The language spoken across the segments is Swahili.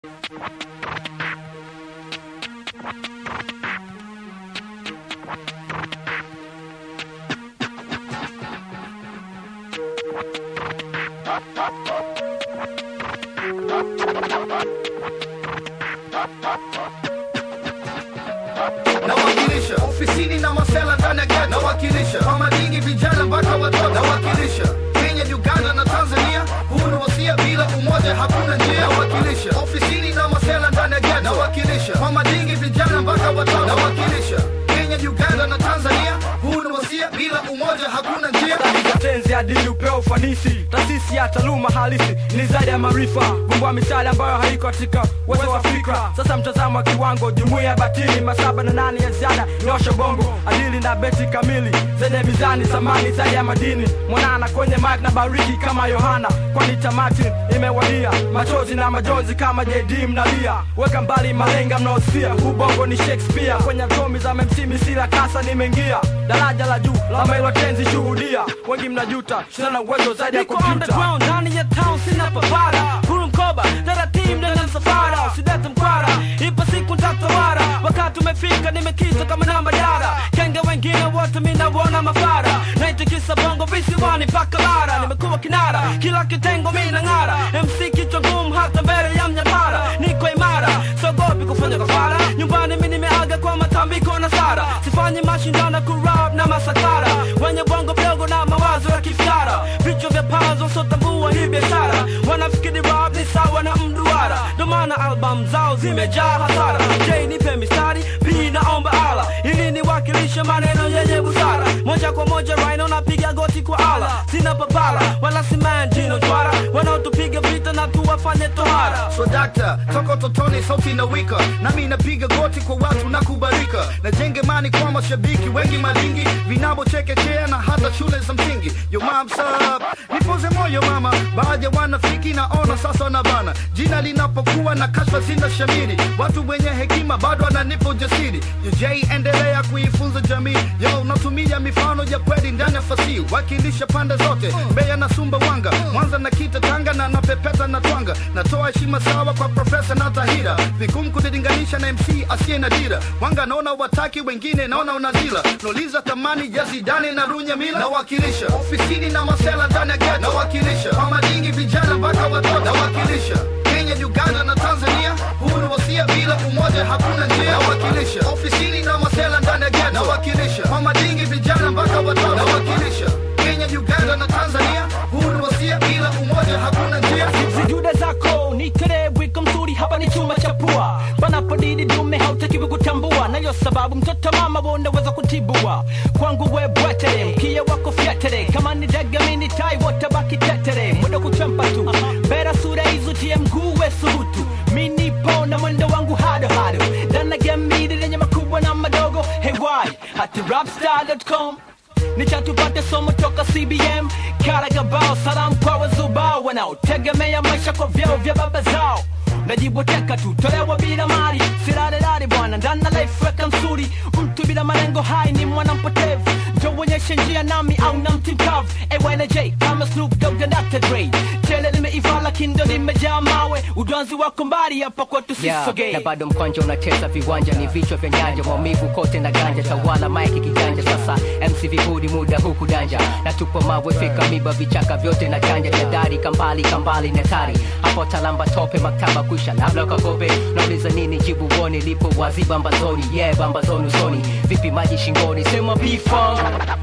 nawakilisha ofisini na masela ndani ya ghetto nawakilisha kwa madingi vijana mpaka watoto nawakilisha Kenya, Uganda na Tanzania. Huu ni wasia, bila umoja hakuna njia. Nawakilisha ofisini na masela ndani ya ghetto nawakilisha kwa madingi vijana mpaka watoto nawakilisha Kenya, Uganda na Tanzania. Huu ni wasia, bila umoja hakuna njia. za tenzi adili upeo ufanisi taasisi ya taaluma halisi ni zaidi ya maarifa vumbua misali ambayo haiko katika uwezo wa fikra sasa mtazamo wa kiwango jumuiya ya batili masaba na nane ya ziada nyosha bongo adili na beti kamili zenye mizani samani zaidi ya madini mwanana kwenye mike na bariki kama yohana kwani tamati imewadia machozi na majonzi kama jd mnalia weka mbali malenga mnaosia ubongo ni shakespeare kwenye atomi za memsimi sila kasa nimeingia daraja la juu la mailo tenzi shuhudia wengi mnajuta sina uwezo zaidi ya Niko kompyuta underground ndani ya town sina papara Huru mkoba taratibu ndani ya msafara usidete mkwara ipo siku ntatawara wakati umefika nimekita kama namba dara kenge wengine wote minawona mafara naitikisa bongo visiwani mpaka bara nimekuwa kinara kila kitengo mina ng'ara mc kichwa ngumu hata mbele ya mnyapara niko imara sogopi kufanya kafara nyumbani mi nimeaga kwa matambiko na sara sifanyi mashindano kurap na masakara wenye bongo mdogo na mawazo ya kifyara vichwa vya pazo sotambua hii biashara wanafikiri rap ni sawa na mduara ndo maana album zao zimejaa hasara j nipe mistari p naomba ala ili niwakilishe maneno yenye busara moja kwa moja rhino napiga goti kwa ala sina papara wala simanjino jwara wanaotupiga vita na tuwafanye tohara so dakta toko totoni sauti na wika nami napiga goti kwa watu na kubarika najenge mani kwa mashabiki wengi malingi vinavyochekechea na hata shule za msingi yo mamsap nipoze moyo mama baadhi ya wanafiki naona sasa wanabana jina linapokuwa na kashfa zina shamiri watu wenye hekima bado wananipa ujasiri UJ endelea kuifunza jamii yo natumia mifano ya kweli ndani ya fasihi wakilisha pande zote Mbeya na Sumbawanga Mwanza na Kita Tanga na napepeta na twanga natoa heshima sawa kwa profesa na Tahira vigumu kulilinganisha na MC asiye na dira wanga naona wataki wengine naona unazila nauliza thamani ya Zidane na Runya Mila nawakilisha ofisini na masela ndani ya ghetto nawakilisha kwa madingi vijana mpaka watoto nawakilisha Kenya, Uganda na Tanzania. Huu ni wasia, bila umoja hakuna njia. Nawakilisha ofisini na masela ndani ya ghetto nawakilisha kwa madingi vijana mpaka watoto nawakilisha Kenya, Uganda na Tanzania. Huu ni wasia, bila umoja hakuna njia. zijude zako nitolee wiko mzuri hapa ni chuma cha pua panapodidi dume hautakiwi kutambua nayo sababu mtoto mama wonaweza kutibua kwangu we bwetere mkia wako fyatere kama ni dagamini tai wotabaki tetere muda kuchampa tu bera sura izutie mguu we subutu minipo na mwendo wangu hado hado ndana gamidi lenye makubwa na madogo hewai hati rapstar.com nichatupate somo toka cbm karagabao salamu kwa wazubao wanaotegemea maisha kwa vyeo vya baba zao najiboteka tu tolewa bila mali silalelali bwana ndana life weka msuri mtu bila malengo hai ni mwana mpotevu njowonyeshe njia nami au na mti mkavu AYNJ kama Snoop Dogg na Dr. Dre tele limeiva lakini ndo limejaa mawe udwanzi wako mbali hapa kwetu Yeah, sisogee na bado mkwanja unacheza viwanja ni vichwa vya nyanja maumivu kote na ganja tawala maiki kiganja sasa mc vibudi muda huku danja na tupo mawe fika miba vichaka vyote na chanja jadari kambali kambali netari hapo talamba tope maktaba kwisha labda ukakope nauliza nini jibu woni lipo wazi bambazoni yeah bambazoni usoni vipi maji shingoni sema bifam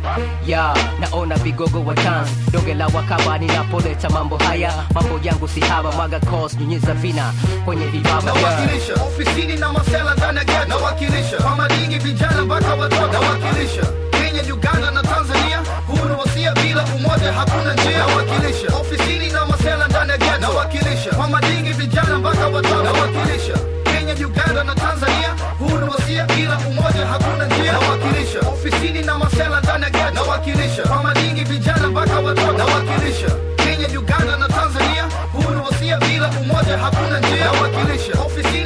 ya naona vigogo wa chance donge la wakaba ninapoleta mambo haya mambo yangu si haba mwaga cos nyunyiza vina kwenye vibaba yeah. nawakilisha ofisini na masela ndani ya ghetto nawakilisha kwa madingi vijana mpaka watoto nawakilisha Kenya, Uganda na Tanzania. Huu ni wasia, bila umoja hakuna njia. Nawakilisha ofisini na masela ndani ya ghetto nawakilisha kwa madingi vijana mpaka watoto nawakilisha Kenya, Uganda na Tanzania. Huu ni wasia, bila umoja hakuna njia. Nawakilisha ofisini na masela ndani ya ghetto nawakilisha kwa madingi vijana mpaka watoto nawakilisha Kenya, Uganda na Tanzania. Huu ni wasia, bila umoja hakuna njia. Nawakilisha ofisini